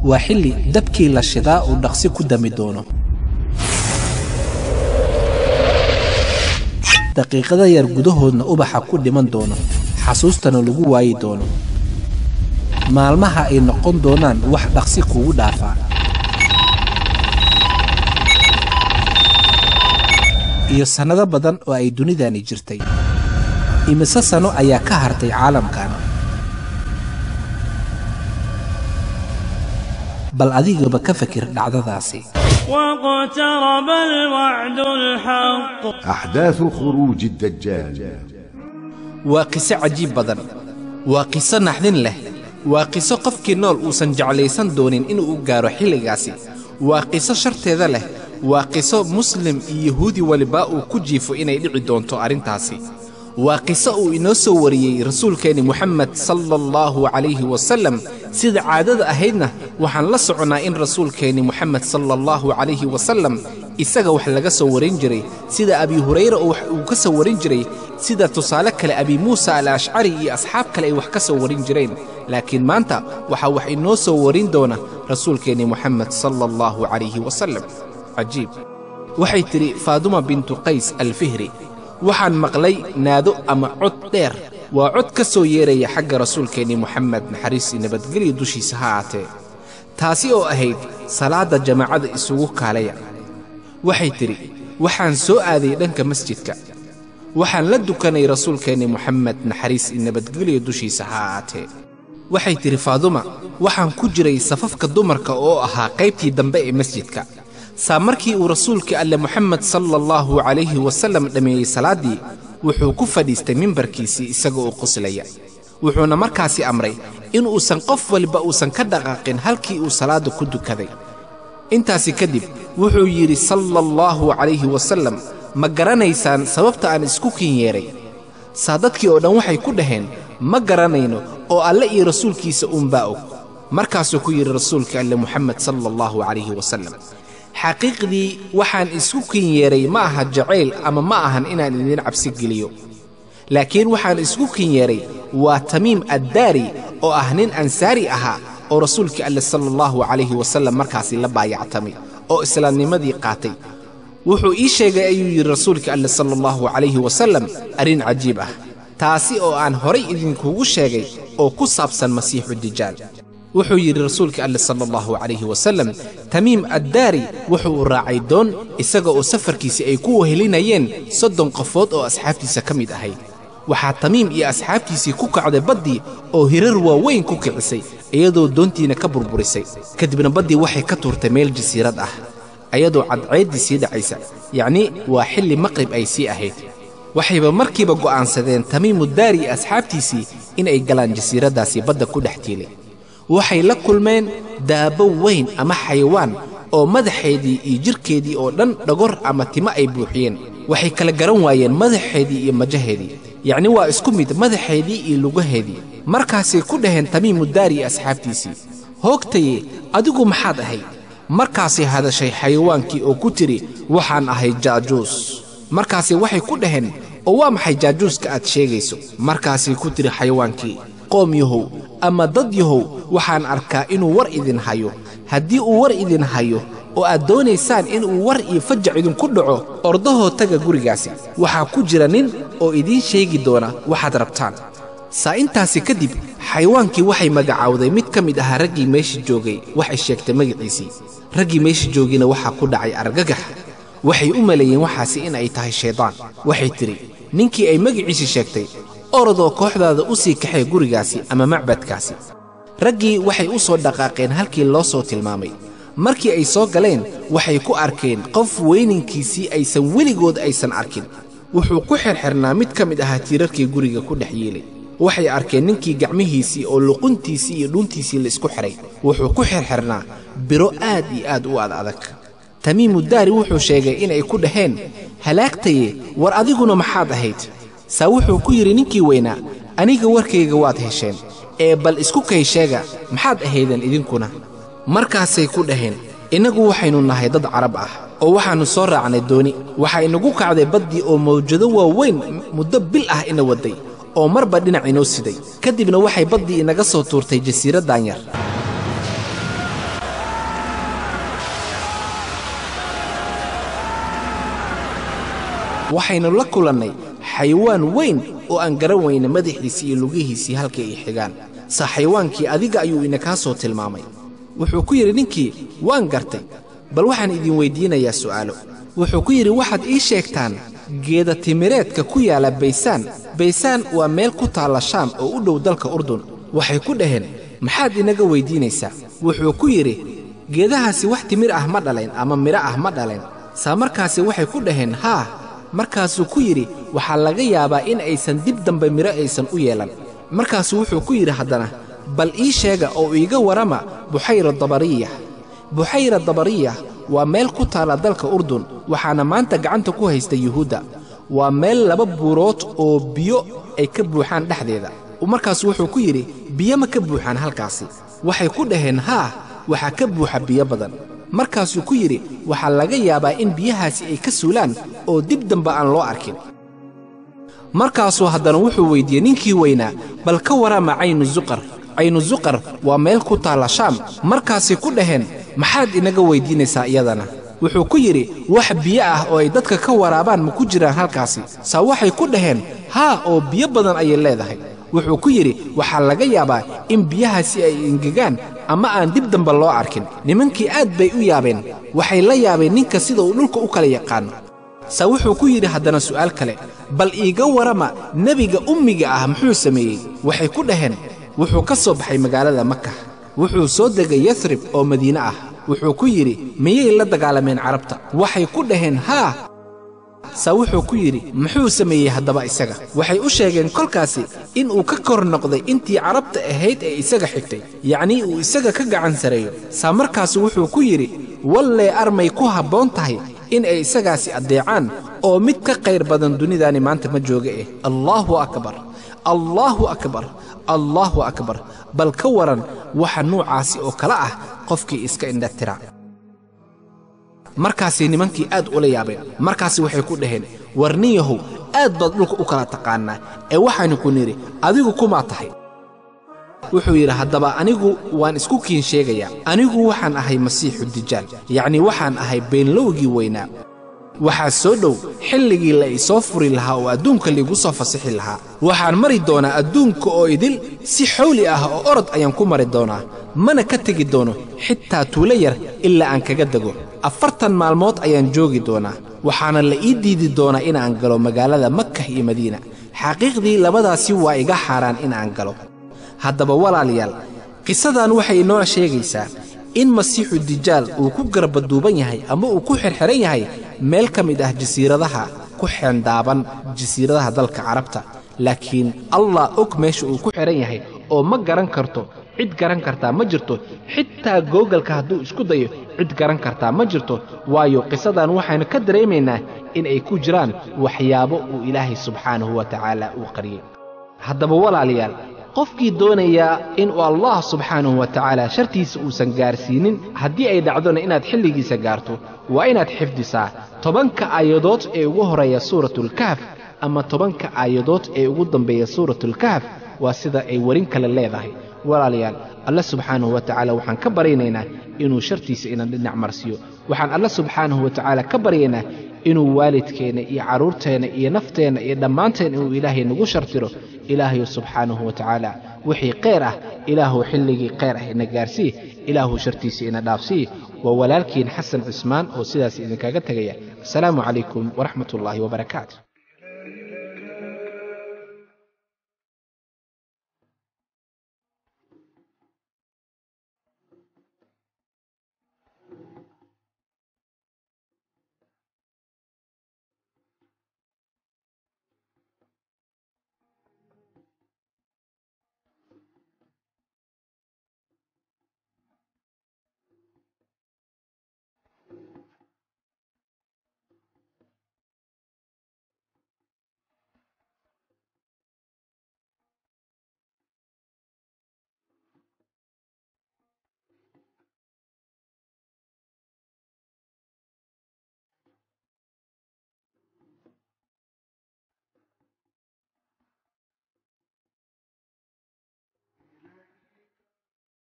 waa xilli dabkii la shidaa uu dhaqsi ku dami doono daqiiqada yar gudahoodna ubaxa ku dhiman doono xasuustana lagu waayi doono maalmaha ay noqon doonaan wax dhaqsi kugu dhaafaa iyo sannado badan oo ay dunidani jirtay imise sano ayaa ka hartay caalamkan bal adigaba ka fakir dhacdadaasi واقترب الوعد الحق أحداث خروج الدجال waa qiso cajiib badan waa qiso naxdin leh waa qiso qofkii nool uusan jeclaysan doonin inuu u gaaro xilligaasi waa qiso sharteeda leh waa qiso muslim iyo yahuudi waliba uu ku jiifo inay dhici doonto arrintaasi waa qiso uu inoo soo wariyey rasuulkeenni moxamed sala allahu calayhi wasallam sida caadada ahaydna waxaan la soconnaa in rasuulkeenni moxamed sala allahu calayhi wasallam isaga wax laga soo warin jiray sida abi hurayra oo wax uu ka soo warin jiray sida tusaale kale abi muusa al ashcari iyo asxaab kale ay wax ka soo warin jireen laakiin maanta waxaa wax inoo soo warin doona rasuulkeenni moxamed sala allahu calayhi wasallam cajiib waxay tidhi faaduma bintu qays alfihri waxaan maqlay naado ama cod dheer waa cod ka soo yeeraya xagga rasuulkeenni moxamed naxariisii nabadgelyo dushiisa ha aatee taasi oo ahayd salaadda jamaacada isugu kaalaya waxay tidhi waxaan soo aaday dhanka masjidka waxaan la dukanay rasuulkeenni moxamed naxariis i nabadgelyo dushiisa ha aatee waxay tidhi faaduma waxaan ku jiray safafka dumarka oo ahaa qaybtii dambe ee masjidka saa markii uu rasuulkii alle moxamed sala allahu calayhi wasallam dhammeeyey salaaddii wuxuu ku fadhiistay mimbarkiisii isaga oo qoslaya wuxuuna markaasi amray inuusan qof waliba uusan ka dhaqaaqin halkii uu salaadda ku dukaday intaasi kadib wuxuu yidhi sala allahu calayhi wasallam ma garanaysaan sababta aan isku kin yeedhay saa dadkii oo dhan waxay ku dhaheen ma garanayno oo alle iyo rasuulkiisa uunbaa og markaasuu ku yidhi rasuulka alle moxamed sala allahu calayhi wasallam xaqiiqdii waxaan isku kin yeedhay ma aha jacayl ama ma ahan inaan idin cabsi geliyo laakiin waxaan isku kin yeedhay waa tamiim addaari oo ah nin ansaari ahaa oo rasuulkii alle sala allahu calayhi wasallam markaasi la baayactamay oo islaamnimadii qaatay wuxuu ii sheegay ayuu yidhi rasuulkii alle sala allahu calayhi wasallam arrin cajiib ah taasi oo aan horay idinkugu sheegay oo ku saabsan masiixu dijaal wuxuu yidhi rasuulka alle sala allahu calayhi wasallam tamiim addaari wuxuu raacay doon isaga oo safarkiisii ay ku wehelinayeen soddon qofood oo asxaabtiisa ka mid ahayd waxaa tamiim iyo asxaabtiisii ku kacday baddii oo hirar waaweyn ku kicisay iyadoo doontiina ka burburisay kadibna baddii waxay ka tuurtay meel jasiirad ah ayadoo cadceeddii sii dhacaysa yacnii waa xilli maqrib ay sii ahayd waxayba markiiba go'aansadeen tamiimu daari iyo asxaabtiisii inay galaan jasiiraddaasi badda ku dhex tiilay waxay la kulmeen daabbo weyn ama xayawaan oo madaxeedii iyo jidhkeedii oo dhan dhagor ama timo ay buuxiyeen waxay kala garan waayeen madaxeedii iyo majaheedii yacni waa isku mid madaxeedii iyo lugaheedii markaasay ku dhaheen tamiimu daari iyo asxaabtiisii hoogtaye adigu maxaad ahayd markaasay hadashay xayawaankii oo ku tidhi waxaan ahay jaajuus markaasi waxay ku dhaheen oo waa maxay jaajuuska aad sheegayso markaasay ku tidhi xayawaankii qoom yahow ama dad yahow waxaan arkaa inuu war idin hayo haddii uu war idin hayo oo aad doonaysaan inuu war iyo fajac idinku dhaco ordahoo taga gurigaasi waxaa ku jira nin oo idiin sheegi doona waxaad rabtaan saa intaasi kadib xayawaankii waxay magacaawday mid ka mid ahaa raggii meesha joogay waxay sheegtay magaciisii raggii meesha joogayna waxaa ku dhacay argagax waxay u maleeyeen waxaasi in ay tahay shaydaan waxay tidhi ninkii ay magaciisii sheegtay orodoo kooxdaada u sii kaxee gurigaasi ama macbadkaasi raggii waxay u soo dhaqaaqeen halkii loo soo tilmaamay markii ay soo galeen waxay ku arkeen qof weyninkiisii aysan weligood aysan arkin wuxuu ku xirxirnaa mid ka mid ahaa tiirarkii guriga ku dhex yiilay waxay arkeen ninkii gacmihiisii oo luquntiisii iyo dhuuntiisii la isku xidhay wuxuu ku xirxirnaa biro aad iyo aad u ad adag tamiimu daari wuxuu sheegay inay ku dhaheen halaagtaye war adiguna maxaad ahayd saa wuxuu ku yidhi ninkii weynaa aniga warkayga waad hesheen ee bal isku kay sheega maxaad ahaydeen idinkuna markaasay ku dhaheen innagu waxaynu nahay dad carab ah oo waxaannu soo raacnay dooni waxaa inagu kacday baddii oo mawjado waaweyn muddo bil ah ina wadday oo marba dhinac inoo siday ka dibna waxay baddii inaga soo tuurtay jasiiraddan yar waxaynu la kulannay xayawaan weyn oo aan garan weyna madaxiisii iyo lugihiisii halkay ay xigaan sa xayawaankii adiga ayuu inakaa soo tilmaamay wuxuu ku yidhi ninkii waan gartay bal waxaan idin weyddiinayaa su'aalo wuxuu ku yidhi waxaad ii sheegtaan geeda timireedka ku yaalla baysaan baysaan waa meel ku taalla shaam oo u dhow dalka urdun waxay ku dhaheen maxaad inaga weyddiinaysaa wuxuu ku yidhi geedahaasi wax timir ah ma dhalayn ama midho ah ma dhalayn saa markaasi waxay ku dhaheen haa markaasuu ku yidhi waxaa laga yaabaa in aysan dib dambe midho aysan u yeelan markaasuu wuxuu ku yidhi haddana bal ii sheega oo iiga warrama buxayra dabariya buxayra dabariya waa meel ku taalla dalka urdun waxaana maanta gacanta ku haysta yuhuudda waa meel laba buurood oo biyo ay ka buuxaan dhexdeeda markaasu wuxuu ku yidhi biyo ma ka buuxaan halkaasi waxay ku dhaheen haa waxaa ka buuxa biyo badan markaasuu ku yidhi waxaa laga yaabaa in biyahaasi ay ka suulaan oo dib dambe aan loo arkin markaasuu haddana wuxuu weyddiiyey ninkii weynaa bal ka warrama caynu suqar caynu suqar waa meel ku taalla shaam markaasay ku dhaheen maxaad inaga weyddiinaysaa iyadana wuxuu ku yidhi wax biyo ah oo ay dadka ka waraabaan ma ku jiraan halkaasi saa waxay ku dhaheen haa oo biyo badan ayay leedahay wuxuu ku yidhi waxaa laga yaabaa in biyahaasi ay engegaan ama aan dib dambe loo arkin nimankii aad bay u yaabeen waxay la yaabeen ninka sida uu dhulka u kala yaqaano saa wuxuu ku yidhi haddana su'aal kale bal iiga warrama nebiga ummiga ah muxuu sameeyey waxay ku dhaheen wuxuu ka soo baxay magaalada maka wuxuu soo degay yasrib oo madiine ah wuxuu ku yidhi miyay la dagaalameen carabta waxay ku dhaheen haa saa wuxuu ku yidhi muxuu sameeyey haddaba isaga waxay u sheegeen kolkaasi in uu ka kor noqday intii carabta ahayd ee isaga xigtay yacnii uu isaga ka gacan sareeyo saa markaasu wuxuu ku yidhi wallee armay ku habboon tahay in ay isagaasi addeecaan oo mid ka qayr badan dunidaani maanta ma jooga eh allaahu akbar allaahu akbar allaahu akbar bal ka waran waxa nuucaasi oo kale ah qofkii iska indhatira markaasay nimankii aad ula yaabeen markaasi waxay ku dhaheen warniyahow aad baad dhulka u kala taqaannaa ee waxaanu ku nidhi adigu kumaa tahay wuxuu yidhi haddaba anigu waan isku kiin sheegayaa anigu waxaan ahay masiixu dijaal yacnii waxaan ahay beenlowgii weynaa waxaa soo dhow xilligii la isoo furi lahaa oo adduunka liigu soo fasixi lahaa waxaan mari doonaa adduunka oo idil si xawli ah oo orod ayaan ku mari doonaa mana ka tegi doono xitaa tuulo yar ilaa aan kaga dego afartan maalmood ayaan joogi doonaa waxaana la ii diidi doonaa inaan galo magaalada makah iyo madiina xaqiiqdii labadaasi waa iga xaaraan inaan galo haddaba walaalayaal qisadan waxay inoo sheegaysaa in masiixu dijaal uu ku garbaduuban yahay ama uu ku xirxiran yahay meel ka mid ah jasiiradaha ku xeendaaban jasiiradaha dalka carabta laakiin allah og meesha uu ku xidhan yahay oo ma garan karto cid garan kartaa ma jirto xitaa googalka hadduu isku dayo cid garan kartaa ma jirto waayo qisadan waxaynu ka dareemaynaa in ay ku jiraan waxyaabo uu ilaahay subxaanahu wa tacaala uu qariyey haddaba walaalayaal qofkii doonayaa inuu allah subxaanahu wa tacaala shartiisa uusan gaarsiinin haddii ay dhacdona inaad xilligiisa gaarto waa inaad xifdisaa tobanka aayadood ee ugu horreeya suuratulkahf ama tobanka aayadood ee ugu dambeeya suuratulkahf waa sida ay werin kale leedahay walaalayaal alle subxaanahu wa tacaala waxaan ka baraynaynaa inuu shartiisa ina dhinac marsiiyo waxaan alle subxaanahu wa tacaala ka baryaynaa inuu waalidkeenna iyo carruurteenna iyo nafteenna iyo dhammaanteen inuu ilaahay nagu shartiro ilaahayu subxaanahu wa tacaala wixii khayr ah ilaahu xilligii khayr ah ina gaarsii ilaahu shartiisa ina dhaafsii waa walaalkiin xasan cismaan oo sidaas idinkaga tegaya asalaamu calaykum waraxmat ullaahi wabarakaatu